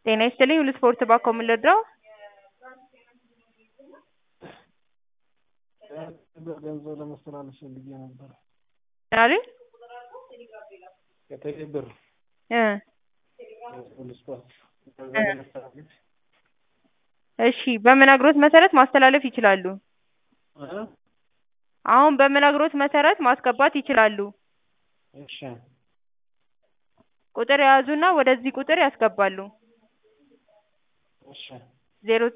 ጤና ይስጥልኝ ሁሉ ስፖርት ባኮ ምን ልርዳው? ገንዘብ ለማስተላለፍ ፈልጌ ነበር። ምን አሉኝ? ከቴሌ ብር እ ሁሉ ስፖርት ገንዘብ እ ለማስተላለፍ እሺ በምነግሮት መሰረት ማስተላለፍ ይችላሉ። እ አሁን በምነግሮት መሰረት ማስገባት ይችላሉ። እሺ ቁጥር የያዙና ወደዚህ ቁጥር ያስገባሉ። እሺ ዜሮ